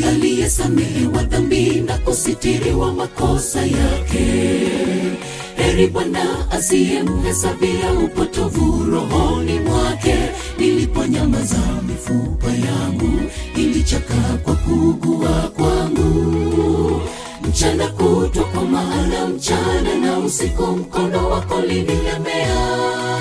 heri aliyesamehewa dhambi na kusitiriwa makosa yake heri bwana asiyemhesabia upotovu rohoni mwake niliponyamaza mifupa yangu ilichakaa kwa kuugua kwangu mchana kutwa kwa maana mchana na usiku mkono wako linilemea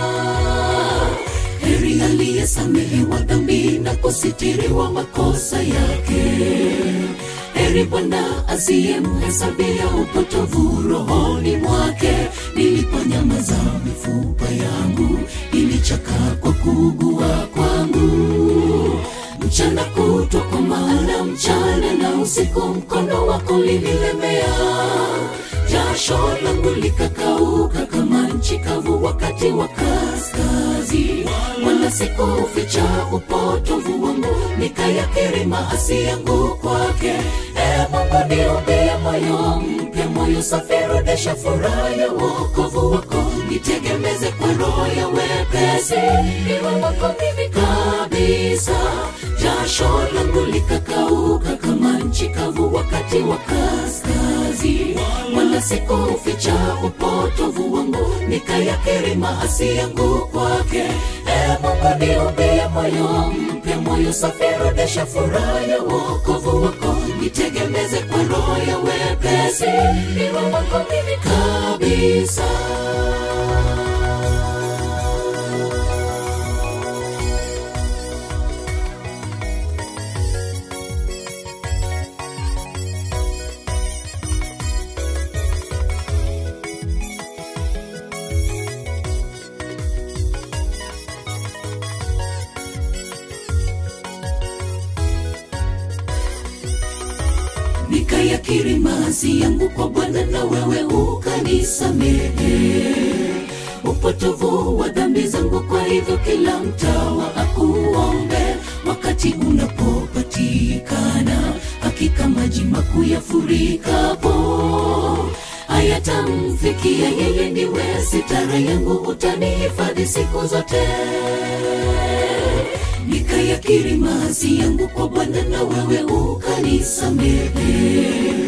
heri aliyesamehewa dhambi na kusitiriwa makosa yake heri bwana asiyemhesabia upotovu rohoni mwake niliponyamaza mifupa yangu ilichakaa kwa kuugua kwangu mchana kutwa kwa maana mchana na usiku mkono wako linilemea jasho langu likakauka kama nchi kavu wakati wa kaskazi wala sikuficha upotovu wangu nikayakiri maasi yangu kwake e mungu niumbie moyo mpya moyo safi rudisha furaha ya wokovu wako nitegemeze kwa roho ya wepesi iwe wako mimi kabisa jasho langu likakauka kama nchi kavu wakati wa kaskazi wala sikuficha upotovu wangu nikayakiri maasi yangu kwake e mungu niumbie moyo mpya moyo safi rudisha furaha ya wokovu wako nitegemeze kwa roho ya wepesi iwe wako mimi kabisa nikayakiri maasi yangu kwa bwana na wewe ukanisamehe upotovu wa dhambi zangu kwa hivyo kila mtawa akuombe wakati unapopatikana hakika maji makuu yafurikapo hayatamfikia yeye ndiwe sitara yangu utanihifadhi siku zote nikayakiri maasi yangu kwa bwana na wewe ukanisamehe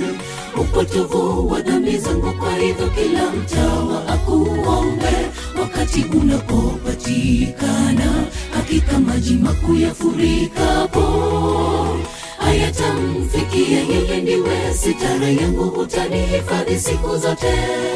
upotovu wa dhambi zangu kwa hivyo kila mtawa akuombe wakati unapopatikana hakika maji makuu yafurikapo hayatamfikia yeye ndiwe sitara yangu utanihifadhi siku zote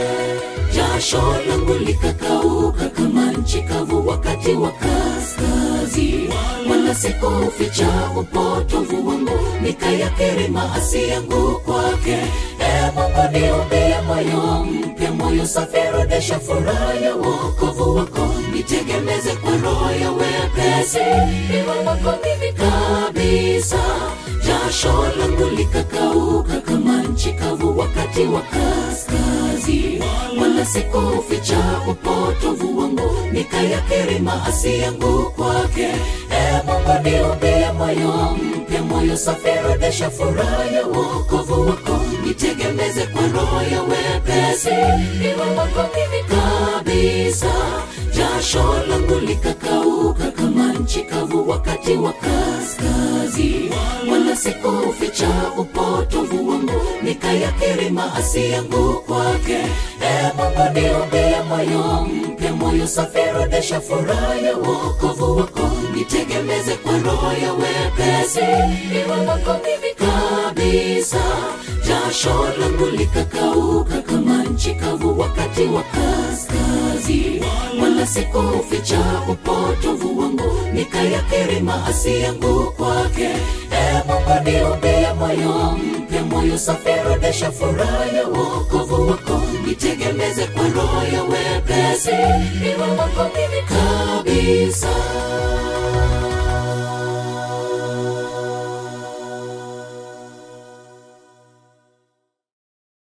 jasho langu likakauka kama nchi kavu wakati wa kaskazi wala sikuficha upotovu wangu nikayakiri maasi yangu kwake e mungu niumbie moyo mpya moyo safi rudisha furaha ya wokovu wako nitegemeze kwa roho ya wepesi iwe wako mimi kabisa jasho langu likakauka kama nchi kavu wakati wa kaskazi wala sikuficha upotovu wangu nikayakiri maasi yangu kwake e mungu niumbie moyo mpya moyo safi rudisha furaha ya wokovu wako nitegemeze kwa roho ya wepesi iwe wako mimi kabisa jasho langu likakauka kama nchi kavu wakati wa kaskazi wala sikuficha upotovu wangu nikayakiri maasi yangu kwake e mungu niumbie moyo mpya moyo safi rudisha furaha ya wokovu wako nitegemeze kwa roho ya wepesi iwe wako mimi kabisa jasho langu likakauka kama nchi kavu wakati wa kaskazi wala sikuficha upotovu wangu nikayakiri maasi yangu kwake e mungu niumbie moyo mpya moyo safi rudisha furaha ya wokovu wako nitegemeze kwa roho ya wepesi iwe wako mimi kabisa